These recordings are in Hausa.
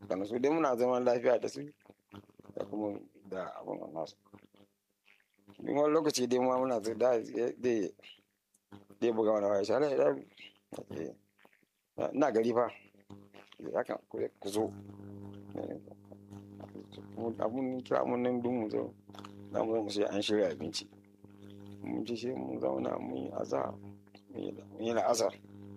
kana su dai muna zaman lafiya da su da kuma da abin da nasu in wani lokaci dai ma muna da dai dai buga wani waya shi ala na gari fa haka ku zo abun kira mun nan dun mu zo za mu zo mu sai an shirya abinci mun ci sai mun zauna mun yi aza mun yi la'azar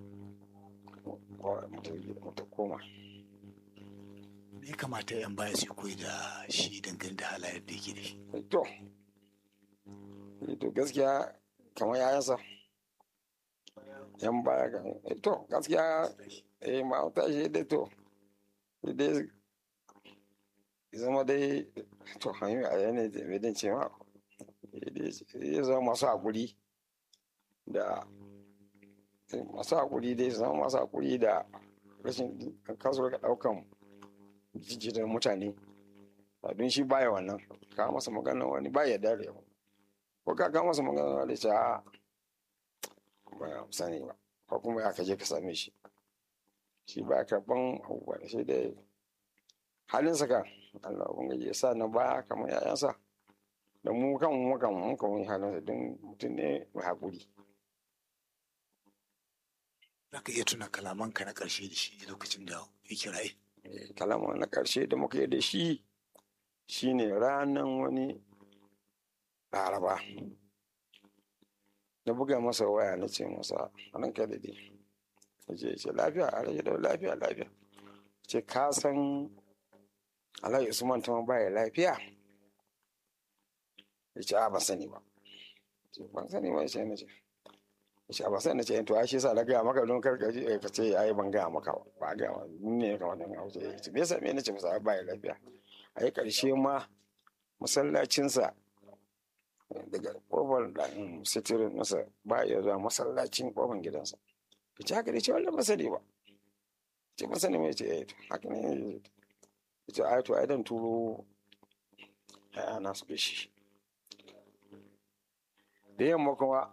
mu ta koma me kamata yan baya su koyi da shi dangane da halayen da yake da shi to to gaskiya kamar yayansa yan baya ga to gaskiya eh ma ta shi dai to dai zama dai to hanyoyi a yanayi da mai ce ma ya zama masu haƙuri da masu haƙuri dai zama masu haƙuri da rashin kasuwar ka ɗaukan jijjirar mutane don shi baya wannan ka masa magana wani baya dare yawa ko ka ka masa magana wani ce a ba sani ba ko kuma ya kaje ka same shi shi ba karɓan abubuwa da shi dai halinsa kan Allah ubangiji ya sa na baya kamar yayansa da mu kan mu kan mu kan halinsa don mutum ne mai haƙuri za ka iya tuna kalamanka na ƙarshe da shi lokacin da ya kiraye kalama na ƙarshe da muka yi da shi shine ranan wani laraba na buga masa waya na ce masa anan kai da dai ya ce ce lafiya a rage da lafiya lafiya ce ka san alhaji usman ta baya lafiya ya ce a ban sani ba ban sani ba ya ce na ce shi ba sai na ce to ai shi sa na gaya maka don karka ji ka ce ai ban gaya maka ba ga ma ne ya kamata na wuce ya ce me yasa me nace masa ba ya lafiya ai karshe ma masallacinsa daga kofar da sitirin masa ba ya zuwa masallacin kofar gidansa ya ce haka ne ce wannan ba sani ba ce ba sani mai ce haka ne ya ce ai to ai dan turo ya na su shi da yamma kuma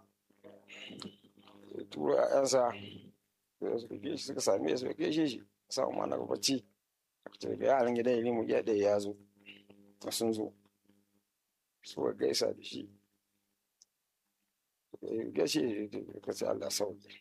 turo ‘ya'yansa da suka ke shi suka same su ke shi shi samu ma na bacci aka daga yaran gidan ilimu ya ɗaya ya zo sun zo su ga gaisa da shi gashi ka ce Allah sauki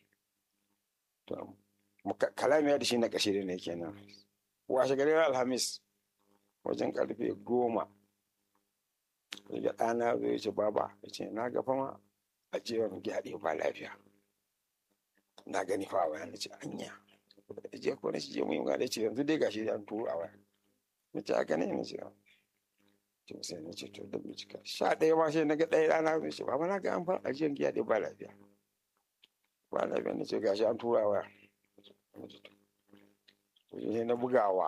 kalamiya da shi na ƙashe ne kenan washe garin alhamis wajen karfe goma daga ɗana zai ce baba ya ce na ga fama a jewar gyaɗe ba lafiya na gani fa a waya na ce anya je ko na je mu yi da ce yanzu dai gashi an turo a waya na ce haka ne na ce to sai na ce to da bincika sha ɗaya ma sai na ga ɗaya rana zai ce baba na ga an fara ajiyar gyaɗe ba lafiya ba lafiya na ce gashi an turo a waya to sai na bugawa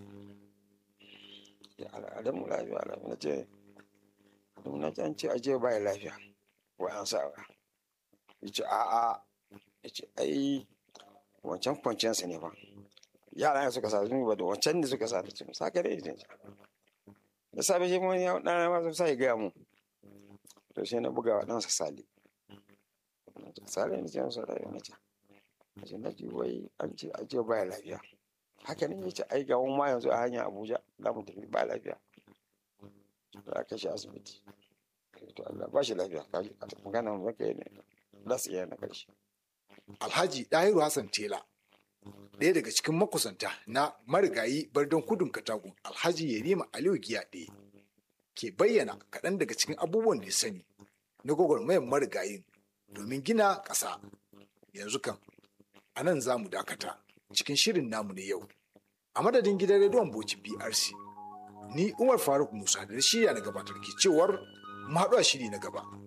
ya al'adamu lafiya lafiya na ce na can ce aje baya lafiya ko an sa ba ya ce a'a ya ce ai wancan kwanciyarsa ne ba yara ne suka sa su ba da wancan ne suka sa da ce sa kare ne da safe shi wani ɗana ma sun sa ya gaya mu to sai na buga wa ɗansa sale sale ne ce masa rayuwa na ce na ce na ji wai an ce aje baya lafiya haka ne ya ce ai ga ma yanzu a hanya abuja za mu tafi ba lafiya da aka shi asibiti to Allah ba shi lafiya ka ji magana mu zaka yi ne za su iya na karshe Alhaji Dahiru Hassan Tela ɗaya daga cikin makusanta na marigayi bardon kudun katagun Alhaji Yerima Aliyu Giyaɗe ke bayyana kaɗan daga cikin abubuwan da ya sani na gwagwarmayar marigayin domin gina ƙasa yanzu kan a nan za mu dakata cikin shirin namu na yau a madadin gidan rediyon Bauchi BRC ni Umar Faruk Musa da shirya na gabatar ke cewar mu haɗu a shiri na gaba.